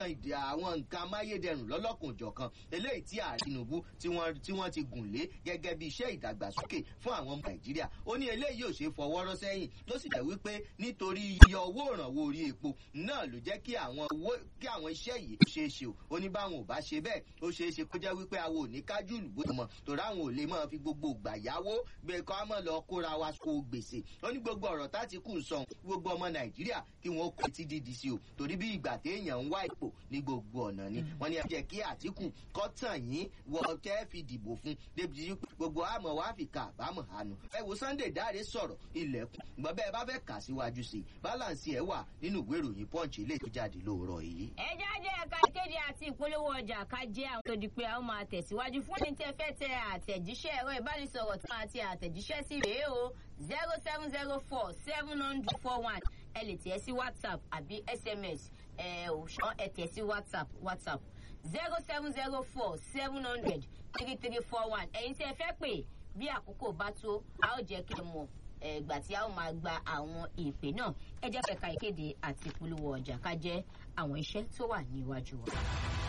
ìdí àwọn nǹkan amáyédẹrùn lọ́lọ́kùnjọ̀kan eléyìí tí ààrẹ tinubu tí wọ́n tí wọ́n ti gùn lé gẹ́gẹ́ bí iṣẹ́ ìdàgbàsókè fún àwọn ọmọ nàìjíríà ó ní eléyìí ò ṣe fọwọ́rọ́ sẹ́yìn ló sì jẹ́ wípé nítorí iye owó ìrànwọ́ orí epo náà ló jẹ́ kí àwọn owó kí àwọn iṣẹ́ yìí ṣe é ṣe o ó ní báwọn ò bá ṣe bẹ́ẹ̀ ó ṣeé ṣe kó jẹ́ wípé àwọn ò ní kájú ìlú bó mọ̀ torí àwọn ò lè máa fi gbogbo ìgbà yáwó gbé kọ́ mọ̀ lọ kóra wa kó gbèsè ó ní gbogbo ọ̀rọ̀ tá ti kù ń sọ gbogbo ọmọ nàìjíríà kí wọ́n kó etí dídì sí o torí bí ìgbà téèyàn ń wá ipò ní gbogbo ọ̀nà ni wọ́n ní ẹ jẹ́ kí àtìkù kọ́ tàn yín wọ tẹ́ fi dìbò fún débi gbogbo àmọ́ wá fi ka àbámọ̀ àánú ẹ wo sunday dáre sọ̀rọ̀ ilẹ̀kùn gbọ́n bẹ́ẹ̀ bá fẹ́ kà síwájú sí i balance ẹ̀ wà nínú ìwé ìròyìn punch ilé tó jáde lóòrọ̀ yìí. ẹ jáde ẹ̀ka ìkéde àti ìpolówó ọjà ká jẹ́ àwọn tó di pé a ó máa tẹ̀síwájú fún ẹni tẹ́ fẹ́ tẹ àtẹ̀jíṣẹ́ ẹ̀rọ ìbánisọ̀rọ̀ tó máa ti àtẹ̀jíṣẹ́ sí rèé o zero seven zero four seven hundred four one ẹ lè tẹ̀ sí whatsapp àbí sms ẹ ò ṣán ẹ tẹ̀ sí whatsapp whatsapp zero seven zero four seven hundred three three four one ẹ̀yin tí ẹ fẹ́ pè bí àkókò bá tó a ó jẹ́ kí ẹ mọ̀ ẹgbà tí a ó máa gba àwọn ìpè náà ẹ jẹ́ pẹ̀ka ìkéde àti ìpolówó ọjà ká jẹ́ àwọn iṣẹ́ tó wà níwájú wa.